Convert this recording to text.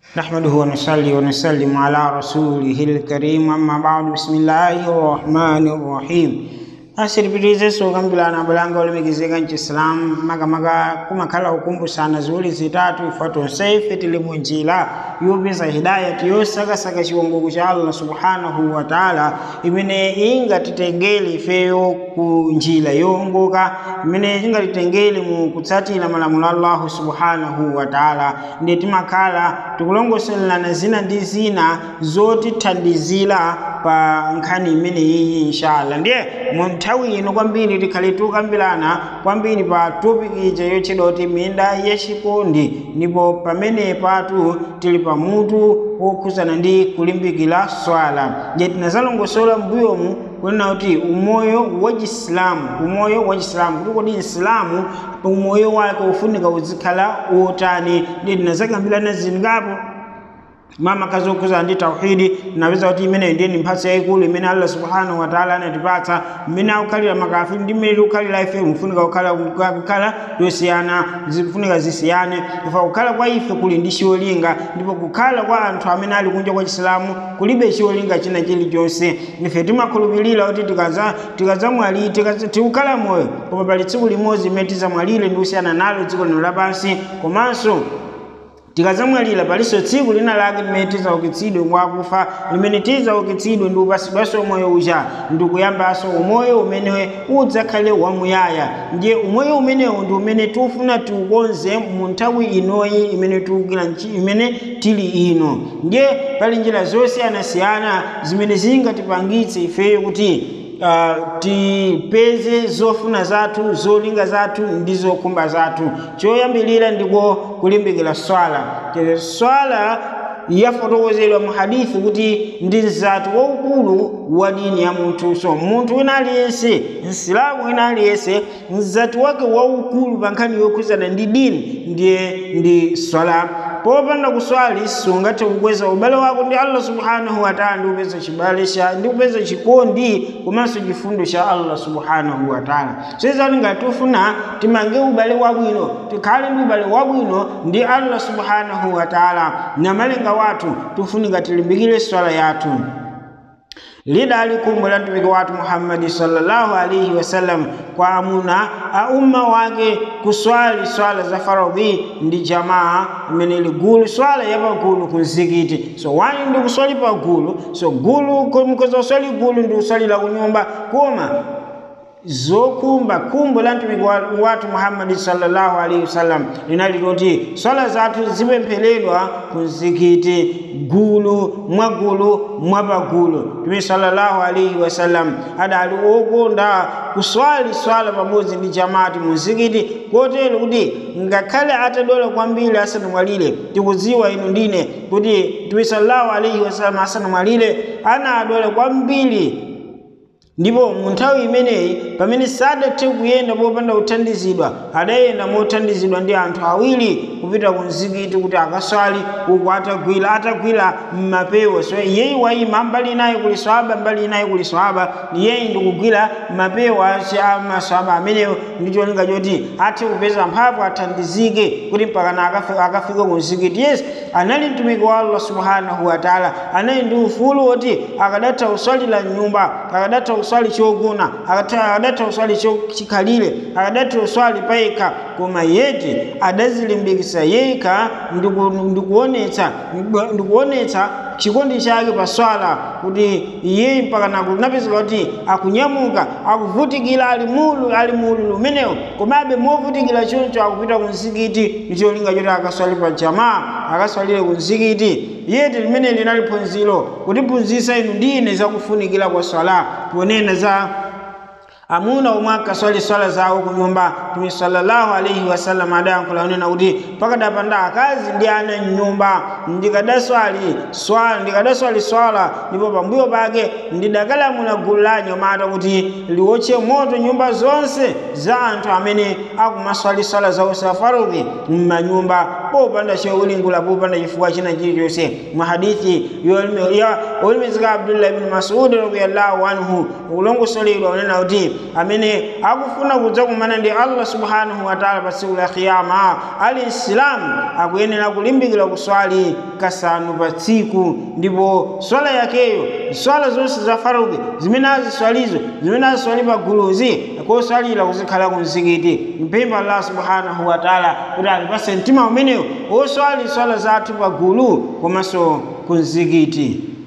نحمده ونصلي ونسلم على رسوله الكريم أما بعد بسم الله الرحمن الرحيم asiripitize sokambirana bulanga olemekezeka nchisilamu makamaka kumakhala kukumbusana ziwiri zitatu ife tonse ife tili munjira yopeza hidayati yosakasaka chiwongoko cha allah subhanahu wa taala imene ingatitengere ifeyo ku njira yowongoka imene ingatitengere mu kutsatira malamulo a allahu subhanahu wa taala ndiye timakhala tikulongosolelana zina ndi zina zotithandizira pa nkhani imene iyi inshallah ndiye mu nthawi ino kwambiri tikhale tukambirana kwambiri pa topic ija yotchedwa kuti minda yachikondi ndipo pamene patu tili pamutu wokhuzana ndi kulimbikira swala je tinazalongosola mbuyomu kunena kuti umoyo wa chisilamu umoyo wa chisilamu kuti kodi msilamu umoyo wake ufunika uzikhala wotani ndiye tinazakambirana zingapo mama kazi okhuza ndi tauhidi napeza kuti imeneyo ndiye ni mphatso yayikulu imene allah subhanahu wataala anatipatsa mmene akukhalira makafiri ndi mmene tikukhalira ife mufunika kukhala kukhala yosiyana zifunika zisiyane ifa kukhala kwa ife kuli ndi chiwolinga ndipo kukhala kwa anthu amene ali kunja kwa chisilamu kulibe chiwolinga china chilichonse ife timakhulupirira kuti tikadzamwalira tikukhala moyo koma pali tsiku limodzi imene tizamwalire ndi kusiyana nalo dziko lino lapansi komanso tikadzamwalira palinso tsiku lina lake limene tizaukitsidwe mwakufa limene tizaukitsidwe ndi upasidwanso umoyo uja ndi kuyambanso umoyo umene udzakhale wamuyaya ndiye umoyo umenewu ndi umene tifuna tiukonze mu nthawi inoyi imene tiukira imene tili ino ndiye pali njira zosiyanasiyana zimene zingatipangitse ifeyo kuti Uh, tipeze zofuna zathu zolinga zathu ndi zokhumba zathu choyambilira ndiko kulimbikira swala swala yafotokozedwa mu hadithi kuti ndi mzati waukulu wa dini ya munthu so munthu wina aliyense msilamu wina aliyense mzati wake waukulu pa nkhani yokhuzana ndi dini ndiye ndi swala popanda kuswali sungathe kukweza ubale wako ndi allah subhanahu wataala ndi kupeza chibale cha ndi kupeza chikondi komanso chifundo cha allah subhanahu wataala soizati ngati tifuna timange ubale wabwino tikhale ndi ubale wabwino ndi allah subhanahu wataala na malenga wathu tifunika tilimbikire swala yathu lidali kumbo la mtumiki watu Muhammadi sallallahu alaihi wasallam kwa amuna a umma wake kuswali swala za faradhi ndi jamaa imene ili gulu swala ya pagulu ku mzikiti so wani ndi kuswali pagulu so gulu mkoza kuswali gulu ndi kuswalira kunyumba koma zokumba kumbo la mtumiki watu Muhammadi sallallahu alaihi wasallam linali loti swala zathu zipempheredwa ku mzikiti gulu mwagulu mwapagulu mtumiki sallallahu alaihi wasallam adali okonda kuswali swala pamodzi ndi jamaati mu mzikiti kotero kuti ngakhale atadola kwambiri asanamwalire tikudziwa inu ndine kuti mtumiki sallallahu alaihi wasallam asanamwalire anadola kwambiri ndipo mu nthawi imeneyi pamene sadathe kuyenda popanda kuthandizidwa adayenda mothandizidwa ndi anthu awiri kupita ku mzikiti kuti akaswali uku atagwira atagwira mmapewa so iyeyi wayima mbali inayi kuli swaba mbali inayi kuli swaba iyeyi ndikugwira mapewa a maswaba ameneyo ndi cholinga choti athe kupeza mphamvu athandizike kuti mpakana akafika ku mzikiti yes anali mtumiki wa allah subhanahu wataala anali ndi ufulu woti akadatha kuswalira nyumba akadatha kuswali chogona akadatha kuswali chikhalire akadatha kuswali payekha koma yeti adazilimbikisa yekha ndikuonetsa ndikuonetsa chikondi chake pa swala kuti iye mpaka kunapezeka kuti akunyamuka akuvutikira ali mulu ali mulu umenewo komabe movutikira choncho akupita ku mzikiti ndi cholinga choti akaswali pa jamaa akaswalire ku mzikiti yeti limene linali phunziro kutiphunzitsa inu ndi ine zakufunikira kwa swala ponena za amuna omwe ankaswali swala zawo ku nyumba mtume sallallahu alaihi wasallam adayankhula kunena kuti pakadapanda akazi ndi ana mnyumba ndikadaswali swala ndikadaswali swala ndipo pambuyo pake ndidakalamula gulu la anyamata kuti liwotche moto nyumba zonse za anthu amene akumaswali swala zawo za farudhi m'manyumba popanda chowulingula popanda chifukwa china chilichonse mwa hadithi yolimizika abdullah ibn masudi radiyallahu anhu ukulongosoledwa unena kuti amene akufuna kudzakumana ndi allah subhanahu wa taala pa tsiku la kiyama ali msilamu akuyenera kulimbikira kuswali kasanu pa tsiku ndipo swala yakeyo swala zonse za farudhi zimene aziswalizo zimene aziswali pa guluzi koswalira kuzikhala ku mzikiti mpempha allah subhanahu wa taala kuti alipase mtima umenewo woswali swala zathu pa gulu komanso ku mzikiti